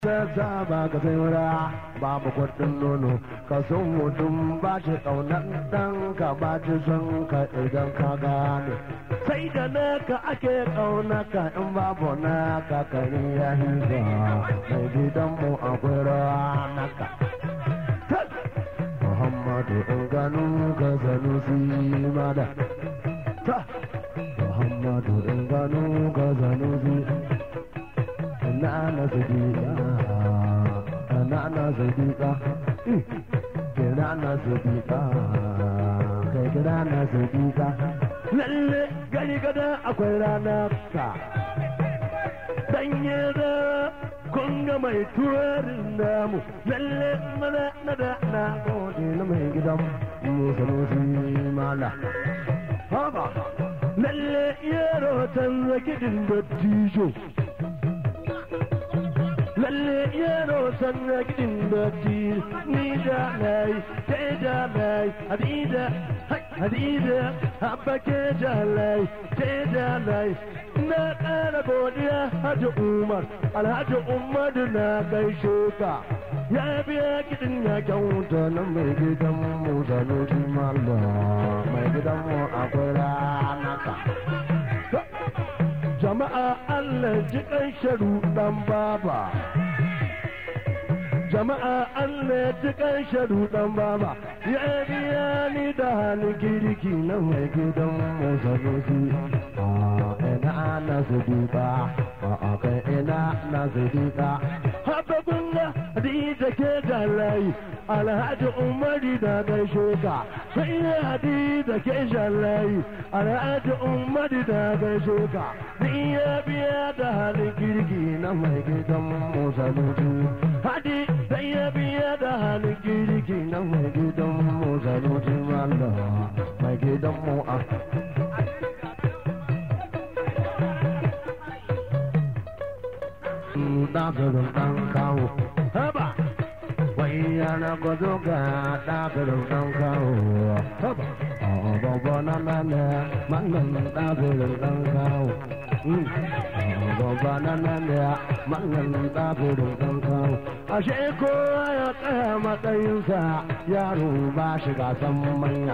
ta ba ka sai wura babu kwadin nono ka son mutum ba shi kaunar dan ka ba shi son ka idan ka gane sai da naka ake kaunaka in babu naka kari ya higa mai gidan mu akwai rawa naka Muhammadu in gano ka sanusi mada Muhammadu in gano ka sanusi na na sadiqa na na sadiqa kira na sadiqa kai kira na sadiqa lalle gari gada akwai rana ka danye da kun ga mai tuwarin namu lalle mana na da na gode na mai gidan mu sanusi mala haba lalle yaro canza kidin dattijo lalle yaro sanna gidin datti ni da mai ke da mai hadida hadida habba ke da lai ke da lai na ƙara godiya hajji umar alhaji umar na gaishe ka ya biya kiɗin ya kyauta na mai gidan mu sanusi malla mai gidan mu akwai ranaka jama'a Allah ji kan sharu dan baba jama'a Allah ji kan sharu dan baba ya biya ni da hannun kirki na mai gidan musanusi ina na sadiqa a kai ina na sadiqa haka kunga hadija ke jalai alhaji umari da gaishe ka sai ya hadija ke jalai alhaji umari da gaishe ka ni ya biya da halin kirki na mai gidan musanusi hadi sai ya biya da halin kirki na mai gidan musanusi wanda mai gidan mu a ɗafirin ɗan kawo haba wai yana gwado ga ɗafirin ɗan kawo haba babba na nane mangan ɗafirin ɗan kawo babba na nane mangan ɗafirin ɗan kawo ashe kowa ya tsaya matsayinsa yaro ba shi gasan manya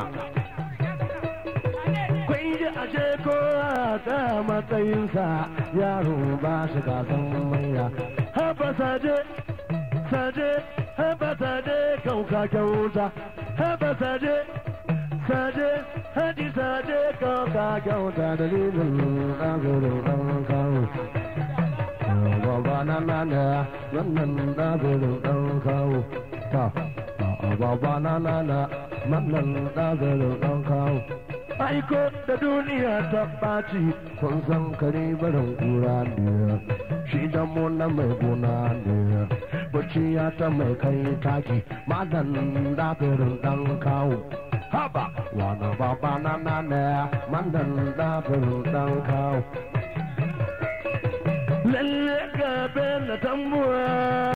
ji ashe kowa ta matsayinsa yaro ba shi gasan manya haba saje saje haba saje kauka kyauta haba saje saje haji saje kauka kyauta dalilin ɗagurin ɗan kawo baba na nana wannan ɗagurin ɗan kawo ta baba na nana wannan ɗagurin ɗan kawo aiko da duniya ta ɓaci kun san kare barin kura ne shi da mu na mai gona ne bacci ya ta mai kai taki madan dafirin dan kawo haba wani baba na na ne madan dafirin dan kawo lalle gabe na tambuwa